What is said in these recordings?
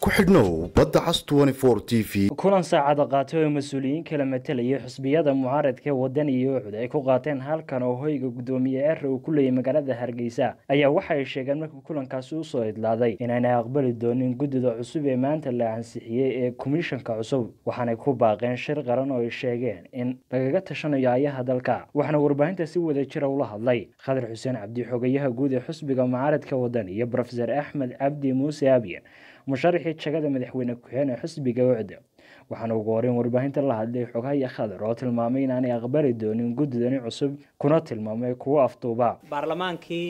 ku xidhnow badda cas t v kulan saacada qaatay oo mas-uuliyiin kala matalayay xusbiyada mucaaradka wadan iyo ucud ay ku qaateen halkan oo hoyga guddoomiye eera uu ku leeyay magaalada hargeysa ayaa waxa ay sheegeen markii kulankaasi usoo idlaaday inaanay aqbali doonin guddida cusub ee maanta la ansixiyey ee komishanka cusub waxaanay ku baaqeen shir qaran oo ay sheegeen in lagaga tashanayo ayaha dalka waxaana warbaahinta si wada jira ula hadlay khadar xuseen cabdi xogayaha guud ee xusbiga mucaaradka wadan iyo rofeor axmed cabdi muuse abiyan musharaxii jagada madaxweyne ku-xigeen ee xisbiga ucda waxaana ugu horeyn warbaahinta la hadlay xogahaya khadar oo tilmaamay inaanay aqbali doonin guddidani cusub kuna tilmaamay kuwo afduuba baarlamaankii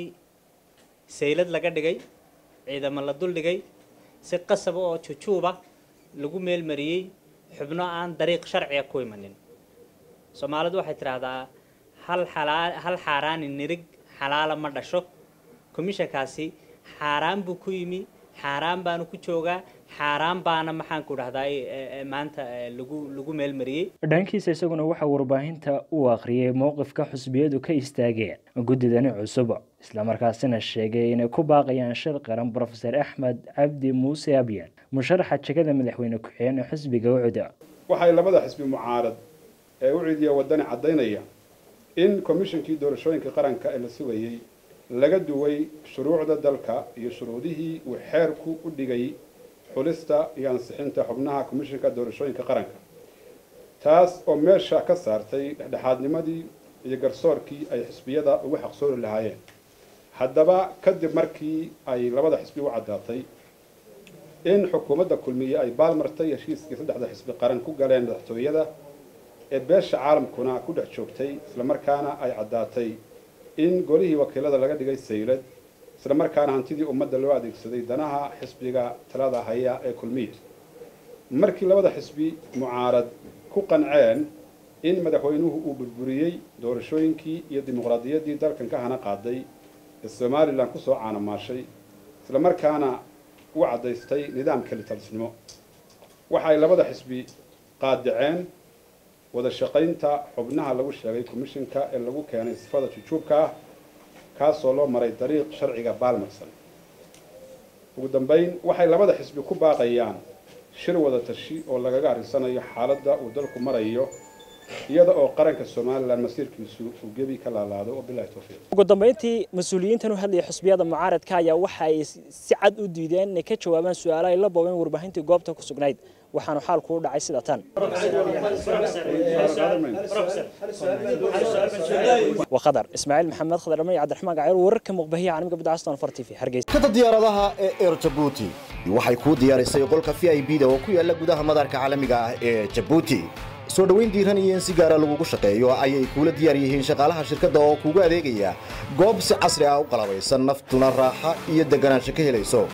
saylad laga dhigay ciidamo la duldhigay si qasaba oo jujuuba lagu meelmariyey xubno aan dariiq sharciga ku imanin soomaalidu waxay tidhaahdaa hal xalaa hal xaaraani nirig xalaala ma dhasho komishankaasi xaaraan buu ku yimi xaaraan baanu ku joogaa xaaraan baana maxaan ku dhahdaa maanta lagu lagu meelmariyey dhankiisa isaguna waxaa warbaahinta u akhriyay mowqifka xusbiyadu ka istaageen guddidani cusub islamarkaasina sheegay inay ku baaqayaan shir qaran rofeor axmed cabdi muuse abyan musharaxa jegada madaxweyne ku-xigeen ee xisbiga ucuda waxay labada xisbi mucaarad ee ucudiya wadani caddaynaya in komishankii doorashooyinka qaranka ee la sugayey laga duway shuruucda dalka iyo shuruudihii uu xeerku u dhigay xulista iyo ansixinta xubnaha komishanka doorashooyinka qaranka taas oo meesha ka saartay dhexdhexaadnimadii iyo garsoorkii ay xisbiyada ugu xaqsoori lahaayeen haddaba kadib markii ay labada xisbi u caddaatay in xukuumadda kulmiye ay baalmartay heshiiskii saddexda xisbi qaran ku galeen madaxtooyada ee beesha caalamkuna ku dhex joogtay islamarkaana ay caddaatay in golihii wakiilada laga dhigay saylad isla markaana hantidii ummadda loo adeegsaday danaha xisbiga talada haya ee kulmiya markii labada xisbi mucaarad ku qanceen in madaxweynuhu uu burburiyey doorashooyinkii iyo dimuqraadiyaddii dalkan ka hana qaaday ee somalilan kusoo caanamaashay isla markaana u caddaystay nidaamka litalsnimo waxay labada xisbi qaadaceen wada shaqaynta xubnaha lagu sheegay komishanka ee lagu keenay sifada jujuubka ah kaasoo loo maray dariiq sharciga baalmarsan ugu dambayn waxay labada xisbi ku baaqayaan shir wada tashi oo lagaga arrisanayo xaaladda uu dalku marayo iyada oo qaranka somalilan masiirkiisu uu gebi ka laalaado wabilahi towfiiq ugu dambeyntii mas-uuliyiintan u hadlayay xusbiyada mucaaradka ayaa waxa ay si cad u diideen inay ka jawaabaan su-aalo ay la boobeen warbaahintii goobta ku sugnayd waxaanu xaalku u dhacay sida tan وخضر اسماعيل محمد خضر رمي عبد الرحمن قاعد ورك مقبهيه عن مقبل عستون فرتي في هرجيس kada diyaaradaha ee air jabuuti waxay kuu diyaarisay qolka v i b da oo ku yaala gudaha madaarka caalamiga ah ee jabuuti soo dhoweyn diiran iyo in si gaara lagugu shaqeeyo ayay kuula diyaar yihiin shaqaalaha shirkadda oo kuugu adeegaya goob si casri ah u qalabaysan naftuna raaxa iyo deganaansho ka helayso